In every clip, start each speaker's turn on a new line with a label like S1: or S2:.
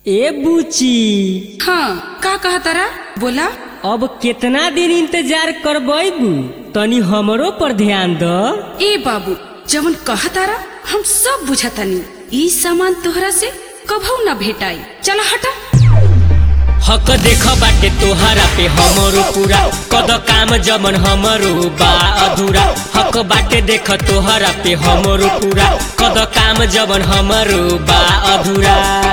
S1: ए बुची
S2: हाँ का कहा तारा बोला
S1: अब केतना दिन इंतजार करबू तनी हमरो पर ध्यान द
S2: ए बाबू जवन कहा तारा हम सब बुझतानी ई सामान तोहरा से कभू ना भेटाई चला हटा
S1: हक देख बाटे तोहरा पे हमरो पूरा कद काम जमन हमरो बा अधूरा हक बाटे देख तोहरा पे हमरो पूरा कद काम जमन हमरो बा अधूरा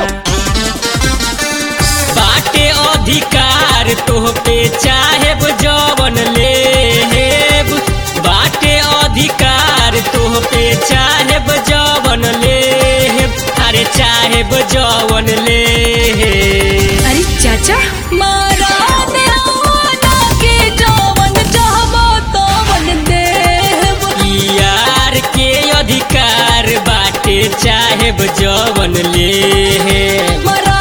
S1: बाटे अधिकार तोह पे चाहेब जवन लेब बाटे अधिकार तोह पे चाहेब जवन लेब अरे चाहेब जवन लेब
S2: अरे चाचा
S1: यार के अधिकार बाटे चाहेब जवन ले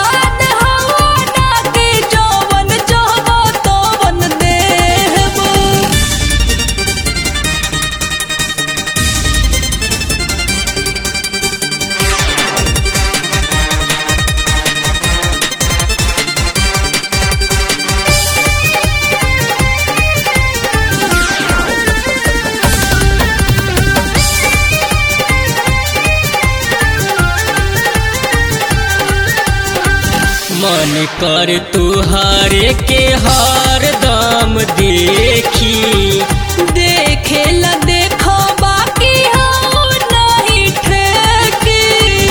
S1: मन कर तुहरे के हर दम देखी
S3: देखे ला देखो बाकी हो नहीं ठेकी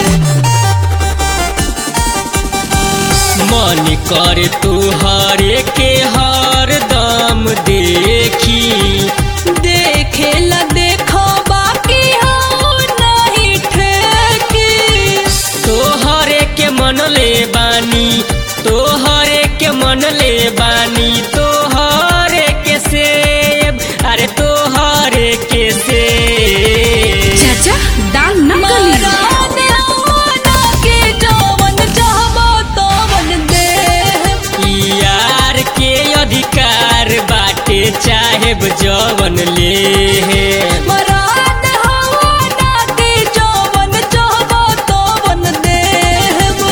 S1: मन कर तुहरे के हर दम देखी
S3: देखे ला देखो बाकी हो नहीं ठेकी
S1: तोहरे के मन ले बानी तोहरे के मन ले बानी तोहरे के सेब अरे तोहरे के सेब
S2: चाचा दाल न गली
S3: मरा देवाना के जवन चाहबो तवन दे
S1: यार के अधिकार बाटे चाहेब जवन ले
S3: मरा देवाना के जवन चाहबो तवन देबो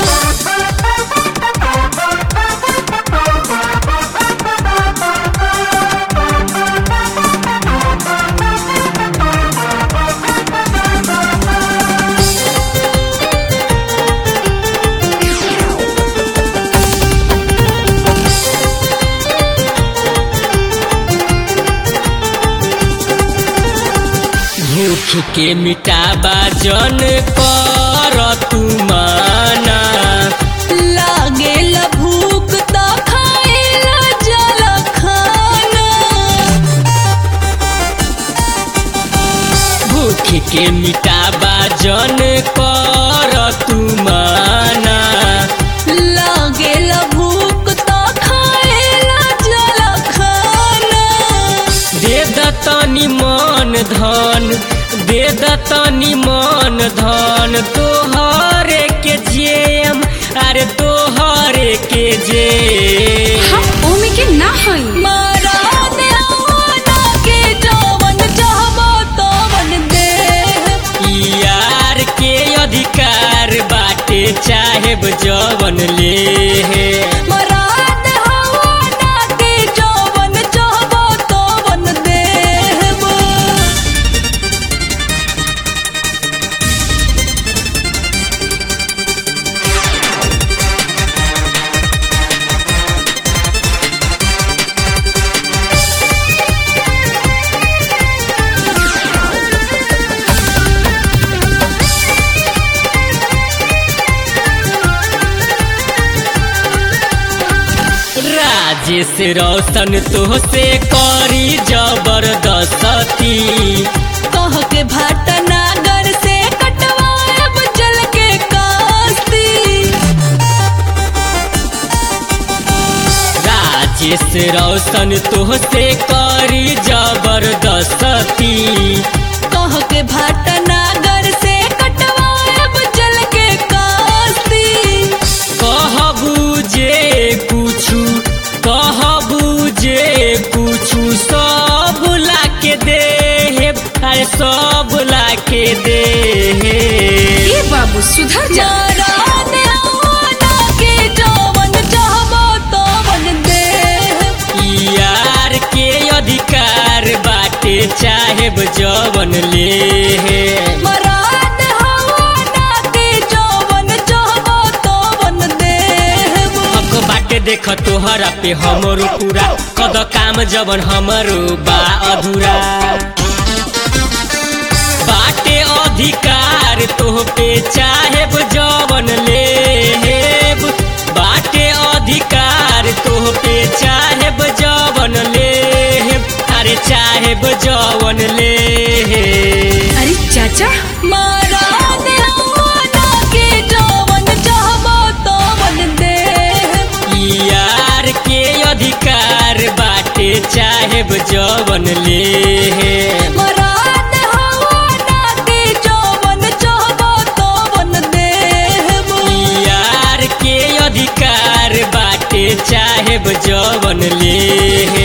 S1: भूख के मिटाबा जन कर तू माना
S3: लागे ला भूख त खाए ला जल खाना
S1: भूख के मिटाबा जन कर तू माना
S3: लागे ला भूख त खाए ला जल खाना
S1: दे दतनी मन धन दे दतनी मन धन तोहरे के जेम अरे तोहरे के जेम
S2: हम ओमे के ना हई
S3: मारा देवाना के जवन चाहबो तवन दे
S1: यार के अधिकार बाटे चाहेब जवन ले
S3: मरा देवाना के जवन चाहबो तवन देबो
S1: राजेश रोशन तोहसे करी जबरदस्ती
S3: कह के भाटनागर से कटवाएब जल के कास्ती
S1: राजेश रोशन तोहसे करी जबरदस्ती
S3: कह के भाटनागर से कटवाएब जल के कास्ती
S1: कहबू जे कुछु कहबू जे कुछु सब ला के दे अरे सब ला के दे
S2: ए बाबू सुधर जा
S3: मारा देवाना
S1: देख तोहरा पे हमरो पूरा कद काम जवन हमरो बा अधूरा बाटे अधिकार तोह पे चाहेब जवन लेब बाटे अधिकार तोह पे चाहेब जवन लेब अरे चाहेब जवन लेब
S2: अरे चाचा
S3: मारा देवाना के जवन चाहबो तवन दे
S1: यार के अधिकार बाटे चाहेब जवन लेब
S3: मारा देवाना के जवन चाहबो तवन देब
S1: यार के अधिकार बाटे चाहेब जवन ले